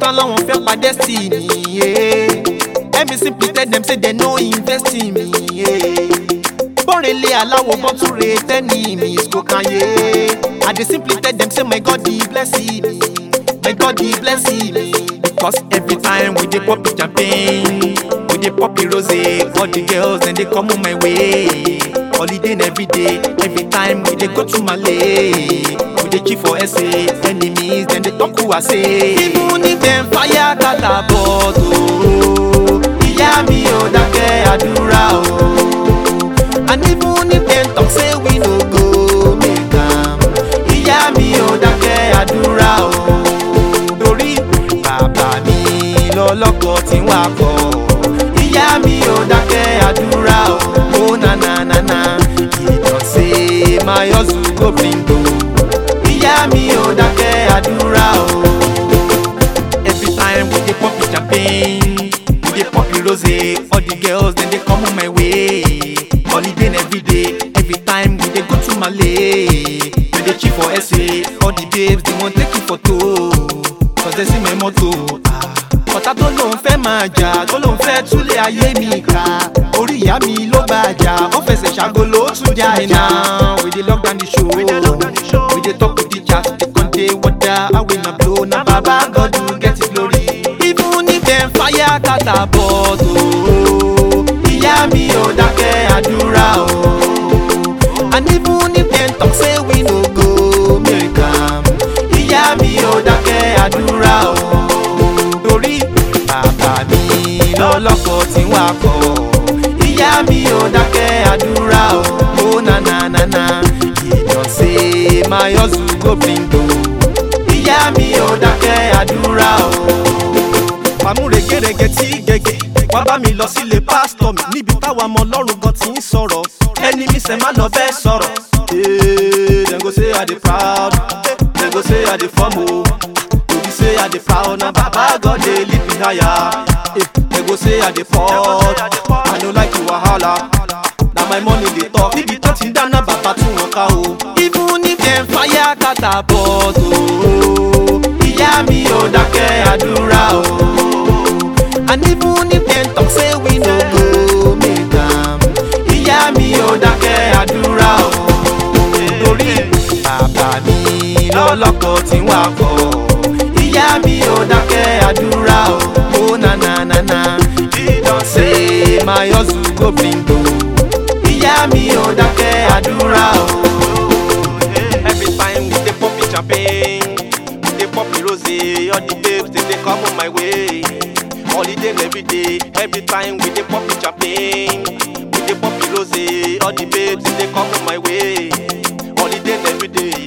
tán lọ́wọ́n fẹ́ pa destiny. Yeah. Ẹ̀mí simply tell them say they no invest in me. Yeah. Bọ́rẹ̀lẹ̀ aláwọ̀ bọ́ tún re tẹ́ni mi ìsìkò kan yé. I dey simply tell them say my God dey bless me. My God dey bless me. Because every time we dey pop champagne, we dey pop rose, all the girls dem dey come my way. Holiday na every day, every time we dey go to Malay. We dey chill for SA, enemies dem dey talk who I say. Even if dem fire catapult o, ìyá mi ò dákẹ́ àdúrà o. And even if dem talk say we no go make am, ìyá mi ò dákẹ́ àdúrà o. Torí bàbá mi lọ́lọ́kọ̀ tí ń wakọ̀. Ìyá mi ò dákẹ́ àdúrà o. Ó na na na na, ìdọ̀sẹ̀ my hustle go bring o. Ìyá mi ò dákẹ́ àdúrà o. Every time we dey pop champagne, we dey pop rose, all the girls dem dey come my way. Holiday na every day, every time we dey go to Malay. We dey chill for SA, all the babes dey wan take you photo. Cause they see my motto. Ah. Ọ̀tá tó lóun fẹ́ máa jà, tó lóun fẹ́ túlé ayé mi ká. Orí ìyá mi ló bá jà, ó fẹsẹ̀ ṣàgolo ó tún jà iná. We dey lock down the show, we dey talk to the chat, dey con dey wonder how we na blow. Na baba God will get the glory. Even if dem fire catapult o, ìyá mi ò dákẹ́ àdúrà o. And even if dem talk say we no go make am, ìyá mi ò dákẹ́ àdúrà o. Torí bàbá mi lọ́lọ́kọ̀ tí ń wakọ̀. Ìyá mi ò dákẹ́ àdúrà o. Ó na na na na, ìdọ̀sẹ̀ my hustle go bring o. Ìyá mi ò dákẹ́ àdúrà o. Fàmúre gẹ́rẹ́gẹ́ tí gẹ́gẹ́ wá bá mi lọ sílé pásítọ̀ mi níbi táwa ọmọ ọlọ́run gan ti ń sọ̀rọ̀ ẹni mi sẹ́ má lọ bẹ́ẹ̀ sọ̀rọ̀. Ee, dem go say I dey proud, dem go say I dey form o. To be say I dey proud na baba God dey lead me higher. Eh, dem go say I dey fall, I no like the wahala. Na my money dey talk, níbi tó ti ń dáná bàbá tún wọn ká o. Even if dem fire catapult o, ìyá mi ò dákẹ́ àdúrà o. And even if dem talk say we no go make am, ìyá mi ò dákẹ́ àdúrà o. Torí bàbá mi lọ́lọ́kọ̀ tí ń wakọ̀. Ìyá mi ò dákẹ́ àdúrà o. Ó na na na na, ìdọ̀sẹ̀ my hustle go bring o. Ìyá mi ò dákẹ́ àdúrà o. Every time we dey pop champagne, we dey pop rose, all the babes dem dey come my way. Holiday na every day, every time we dey pop champagne, we dey pop rose, all the babes dem dey come my way. Holiday na every day,